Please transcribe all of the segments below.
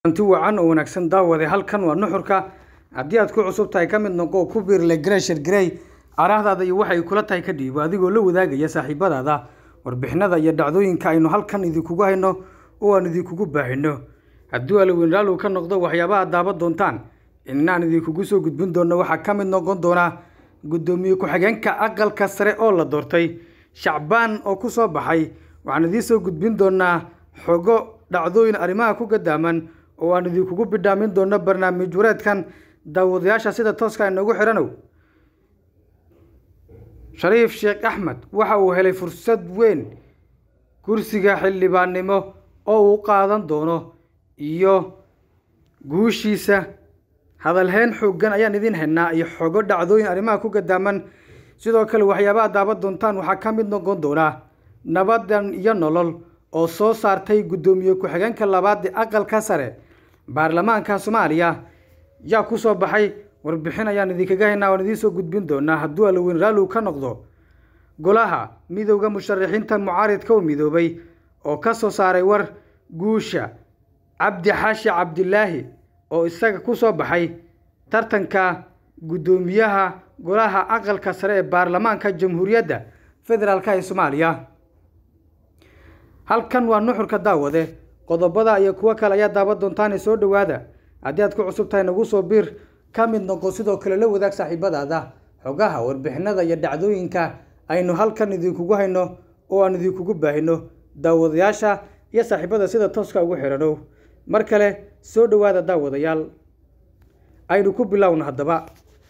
anti wacan oo wanaagsan daawade halkan waa nuxurka haddii aad ku cusub tahay ka mid noqo ku biirle greshir grey araahdaada iyo waxay kula tahay ka dhiibo adigoo la wadaagaya saaxiibadaada warbixinada iyo dhacdooyinka aynu halkan idinkugu hayno oo aan idinkugu baahino hadduu alaweynraalow ka noqdo waxyaabaha daaban doontaan inaan idinkugu soo gudbin doono waxaa ka mid noqon doona guddoomiye ku-xigeenka aqalka sare oo la doortay shacbaan oo ku soo baxay waxaan idiin soo gudbin doonaa xogo dhacdooyin arrimaha ku gadaaman oo aan idinkugu bidhaamin doono barnaamij wareedkan daawadayaasha sida tooska inoogu xidhanow shariif sheekh axmed waxa uu helay fursad weyn kursiga xildhibaannimo oo uu qaadan doono iyo guushiisa hadalheyn xooggan ayaan idiin haynaa iyo xogo dhacdooyin arrimaha ku gadaaman sidoo kale waxyaabaha daaban doontaan waxaa ka mid noqon doonaa nabadan iyo nolol oo soo saartay guddoomiye ku-xigeenka labaad aqalka sare baarlamaanka soomaaliya yaa ku soo baxay warbixin ayaan idinkaga haynaa waan idiin soo gudbin doonaa hadduu alaweyn raalow ka noqdo golaha midowda musharaxiinta mucaaridka u midoobay oo ka soo saaray war guusha cabdi xaashi cabdilaahi oo isaga ku soo baxay tartanka guddoomiyaha golaha aqalka sare ee baarlamaanka jamhuuriyadda federaalk ee soomaaliya halkan waa nuxurka daawade qodobada iyo kuwo kale ayaa daaban doontaane soo dhowaada haddii aad ku cusub tahay nagu soo biir ka mid noqo sidoo kale la wadaag saaxiibadaada xogaha warbixinada iyo dhacdooyinka aynu halkan idinkugu hayno oo aan idinkugu baahino daawadayaasha iyo saaxiibada sida tooska ugu xidhanow mar kale soo dhowaada daawadayaal aynu ku bilowno haddaba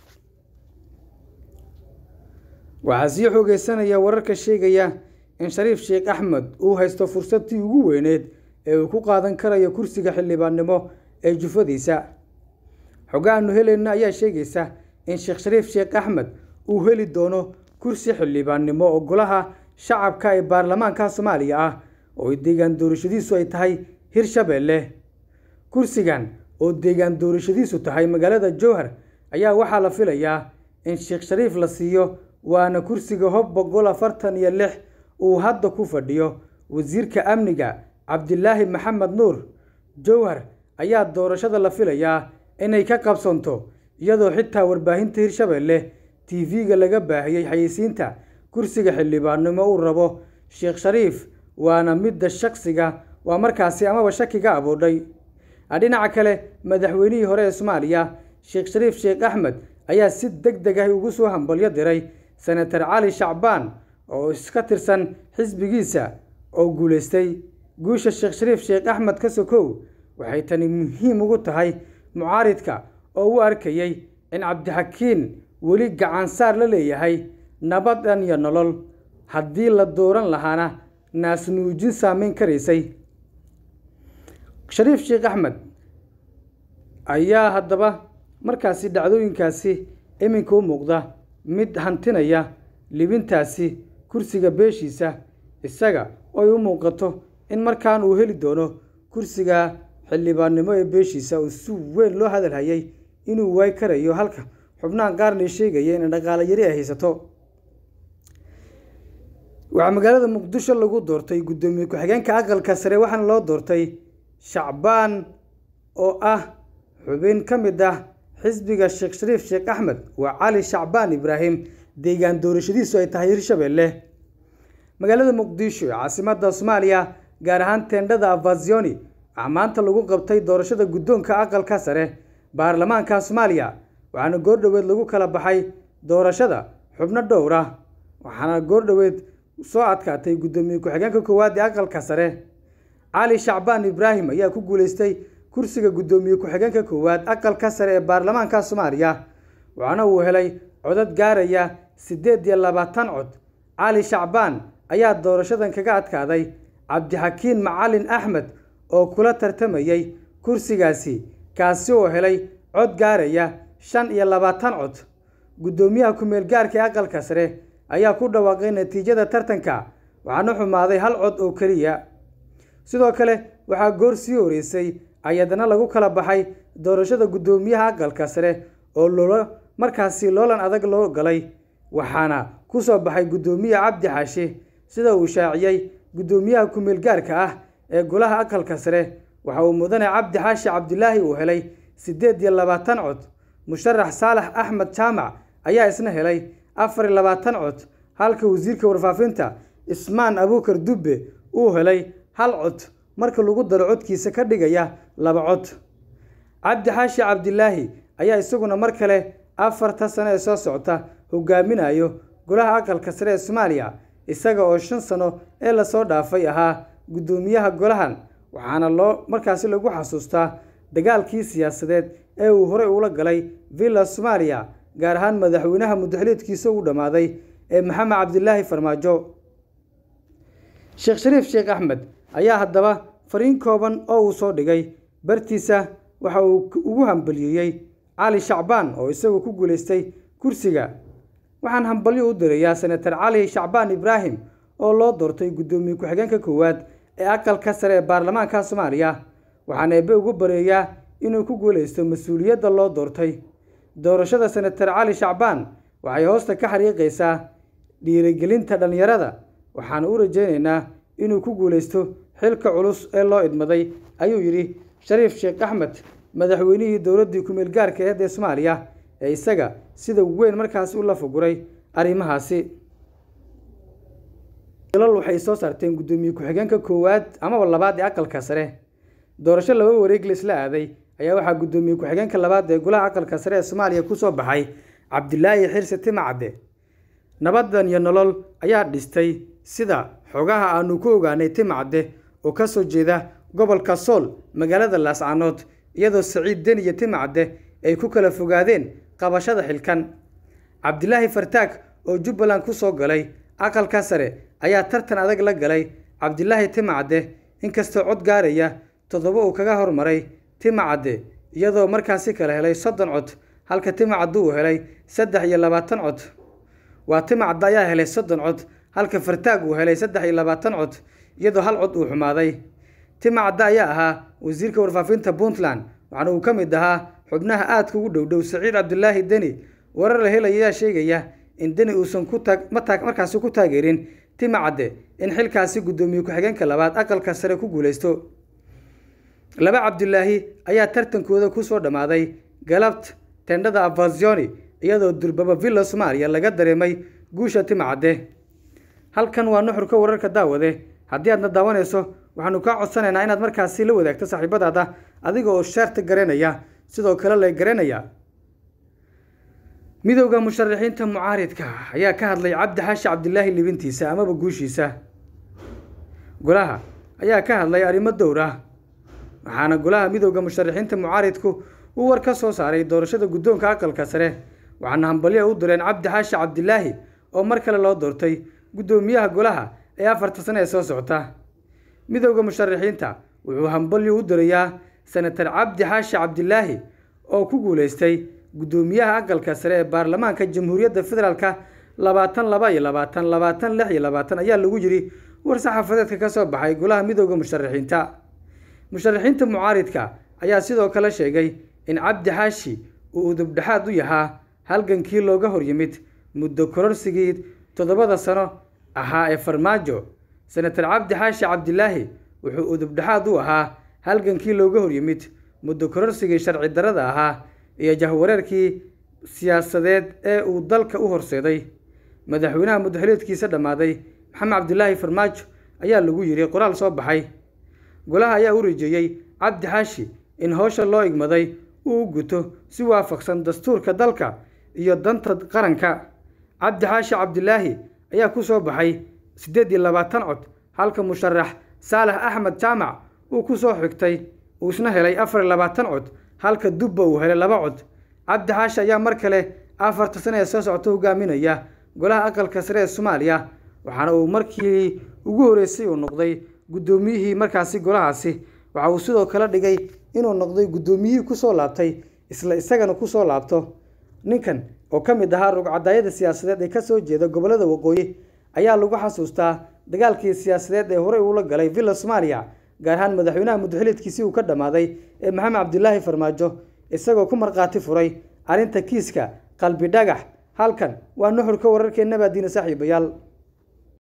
waxaa sii xoogeysanaya wararka sheegaya in shariif sheekh axmed uu haysto fursadtii ugu weyneed ee uu ku qaadan karayo kursiga xildhibaannimo ee jufadiisa xogahaanu helayna ayaa sheegaysa in sheekh shariif sheekh axmed uu heli doono kursi xildhibaannimo oo golaha shacabka ee baarlamaanka soomaaliya ah oo deegaan doorashadiisu ay tahay hirshabeelle kursigan oo deegaan doorashadiisu tahay magaalada jowhar ayaa waxaa la filayaa in sheekh shariif la siiyo waana kursiga hob boqol afartan iyo lix uu hadda ku fadhiyo wasiirka amniga cabdilaahi maxamed nuur jowhar ayaa doorashada la filayaa inay ka qabsanto iyadoo xitaa warbaahinta hirshabeelle t v-ga laga baahiyey xayeysiinta kursiga xildhibaannimo uu rabo sheekh shariif waana midda shaksiga waa markaasi amaba shakiga aboodhay dhinaca kale madaxweynihii hore ee soomaaliya sheekh shariif sheekh axmed ayaa si deg deg ah ugu soo hambalyo diray senator cali shacbaan oo iska tirsan xisbigiisa oo guulaystay guusha sheekh shariif sheekh axmed ka sokow waxay tani muhiim ugu tahay mucaaridka oo u arkayey in cabdixakiin weli gacansaar la leeyahay nabadan iyo nolol haddii la dooran lahaana naasnuujin saameyn karaysay shariif sheekh axmed ayaa haddaba markaasi dhacdooyinkaasi iminka u muuqda mid hantinaya libintaasi kursiga beeshiisa isaga oy u muuqato in markaan uu heli doono kursiga xildhibaannimo ee beeshiisa oo si weyn loo hadal hayay inuu waay karayo halka xubnahan qaarna sheegaya in dhaqaalo yari ay haysato waxaa magaalada muqdisho lagu doortay guddoomiye ku-xigeenka aqalka sare waxaana loo doortay shacbaan oo ah xubin ka mid ah xisbiga sheekh shariif sheekh axmed waa cali shacbaan ibraahim deegaan doorashadiisu ay tahay hirshabeelle magaalada muqdisho ee caasimada soomaaliya gaar ahaan teendhada avazioni waxaa maanta lagu qabtay doorashada guddoonka aqalka sare baarlamaanka soomaaliya waxaana goordhoweed lagu kala baxay doorashada xubno dhowr ah waxaana goordhoweed soo adkaatay guddoomiye ku-xigeenka koowaad ee aqalka sare cali shacbaan ibraahim ayaa ku guuleystay kursiga guddoomiye ku-xigeenka koowaad aqalka sare ee baarlamaanka soomaaliya waxaana uu helay codad gaaraya siddeed iyo labaatan cod cali shacbaan ayaa doorashadan kaga adkaaday cabdixakiin macalin axmed oo kula tartamayey kursigaasi kaasi oo helay cod gaaraya shan iyo labaatan cod guddoomiyaha ku-meel gaarka ee aqalka sare ayaa ku dhawaaqay natiijada tartanka waxaana xumaaday hal cod oo keliya sidoo kale waxaa goor sii horeysay ayadana lagu kala baxay doorashada guddoomiyaha aqalka sare oo loola markaasi loolan adag loo galay waxaana ku soo baxay guddoomiye cabdi xaashi sida uu shaaciyey guddoomiyaha ku-meel gaarka ah ee golaha aqalka sare waxa uu mudane cabdi xaashi cabdilaahi uu helay siddeed iyo labaatan cod musharax saalax axmed jaamac ayaa isna helay afar iyo labaatan cod halka wasiirka warfaafinta ismaan abuukar dubbe uu helay hal cod marka lagu daro codkiisa ka dhigaya laba cod cabdi xaashi cabdilaahi ayaa isaguna mar kale afarta sano ee soo socota hogaaminayo golaha aqalka sare ee soomaaliya isaga oo shan sano ee lasoo dhaafay ahaa guddoomiyaha golahan waxaana loo markaasi lagu xasuustaa dagaalkii siyaasadeed ee uu horey ula galay villa soomaaliya gaar ahaan madaxweynaha mudaxiliidkiisa uu dhammaaday ee maxamed cabdilaahi farmaajo sheekh shariif sheekh axmed ayaa haddaba fariin kooban oo uu soo dhigay bartiisa waxa uu ugu hambaliyeeyey cali shacbaan oo isagu ku guulaystay kursiga waxaan hambalyo u dirayaa senatar cali shacbaan ibraahim oo loo doortay guddoomiye ku-xigeenka koowaad ee aqalka sare ee baarlamaanka soomaaliya waxaan eebbe ugu bareeyaa inuu ku guulaysto mas-uuliyadda loo doortay doorashada senatar cali shacbaan waxay hoosta ka xariiqaysaa dhiirigelinta dhallinyarada waxaana u rajaynaynaa inuu ku guulaysto xilka culus ee loo idmaday ayuu yidhi shariif sheekh axmed madaxweynihii dowladdii ku-meel gaarka aheed ee soomaaliya ee isaga sida weyn markaasi u lafaguray arrimahaasi ilal waxay soo saarteen guddoomiye ku-xigeenka koowaad amaba labaad ee aqalka sare doorasho laba wareeg la isla aaday ayaa waxaa guddoomiye ku-xigeenka labaad ee golaha aqalka sare ee soomaaliya kusoo baxay cabdilaahi xirse timacadde nabadan iyo nolol ayaa dhistay sida xogaha aanu ku ogaanay timacadde oo ka soo jeeda gobolka sool magaalada laascaanood iyadoo saciid den iyo timacadde ay ku kala fogaadeen qabashada xilkan cabdilaahi fartaag oo jubbaland ku soo galay aqalka sare ayaa tartan adag la galay cabdilaahi timacadde inkastoo cod gaaraya toddoba uu kaga hormaray timacadde iyadoo markaasi kala helay soddon cod halka timacadde uu helay saddex iyo labaatan cod waa timacadde ayaa helay soddon cod halka fartaag uu helay saddex iyo labaatan cod iyadoo hal cod uu xumaaday timacadde ayaa ahaa wasiirka warfaafinta puntland waxaana uu ka mid ahaa xubnaha aadka ugu dhowdhow saciid cabdilaahi deni warar la helaya ayaa sheegaya in deni uusan ku taag mataag markaasi ku taageerin timacadde in xilkaasi guddoomiye ku-xigeenka labaad aqalka sare ku guulaysto laba cabdilaahi ayaa tartankooda kusoo dhammaaday galabt tendhada avazioni iyadoo durbaba villa soomaaliya laga dareemay guusha timacadde halkan waa nuxurka wararka daawade haddii aadna daawanayso waxaanu kaa codsanaynaa inaad markaasi la wadaagto saaxiibadaada adiga oo sheerta garanaya sidoo kale la garanaya midowda musharaxiinta mucaaridka ayaa ka hadlay cabdi xaashi cabdilaahi libintiisa amaba guushiisa golaha ayaa ka hadlay arrimo dowr ah waxaana golaha midowda musharaxiinta mucaaridku uu war ka soo saaray doorashada guddoonka aqalka sare waxaana hambalyo u direen cabdi xaashi cabdilaahi oo mar kale loo doortay guddoomiyaha golaha ee afarta sane ee soo socota midowda musharaxiinta wuxuu hambalyo u dirayaa senatar cabdi xaashi cabdilaahi oo ku guulaystay guddoomiyaha aqalka sare ee baarlamaanka jamhuuriyadda federaalka labaatan laba iyo labaatan labaatan lix iyo labaatan ayaa lagu yiri war saxaafadeedka ka soo baxay golaha midowda musharaxiinta musharaxiinta mucaaridka ayaa sidoo kale sheegay in cabdi xaashi uu udubdhexaad u yahaa halgankii looga horyimid muddo kororsigii toddobada sano ahaa ee farmaajo senatar cabdi xaashi cabdilaahi wuxuu udubdhexaad u ahaa halgankii looga horyimid muddo kororsigii sharci darrada ahaa iyo jahwareerkii siyaasadeed ee uu dalka u horseeday madaxweynaha mudaxiliedkiisa dhammaaday maxamed cabdilaahi farmaajo ayaa lagu yiri qoraal soo baxay golaha ayaa u rajeeyey cabdi xaashi in howsha loo igmaday uu u guto si waafaqsan dastuurka dalka iyo danta qaranka cabdi xaashi cabdilaahi ayaa ku soo baxay siddeed iyo labaatan cod halka musharax saalax axmed jaamac uu ku soo xigtay uu isna helay afar iyo labaatan cod halka dubba uu helay laba cod cabdi xaashi ayaa mar kale afarta sane ee soo socota hogaaminaya golaha aqalka sare ee soomaaliya waxaana uu markii ugu horeysay uu noqday guddoomiyihii markaasi golahaasi waxa uu sidoo kale dhigay inuu noqday guddoomiyihii kusoo laabtay isla isagana kusoo laabto ninkan oo ka mid ahaa rugcadaayada siyaasadeed ee kasoo jeeda gobollada waqooyi ayaa lagu xasuustaa dagaalkii siyaasadeed ee horey uula galay villa soomaaliya gaar ahaan madaxweynaha mudaxiliedkiisii uu ka dhammaaday ee maxamed cabdilaahi farmaajo isagoo ku markhaati furay arrinta kiiska qalbi dhagax halkan waa nuxurka wararkeenna baadiina saaxiibayaal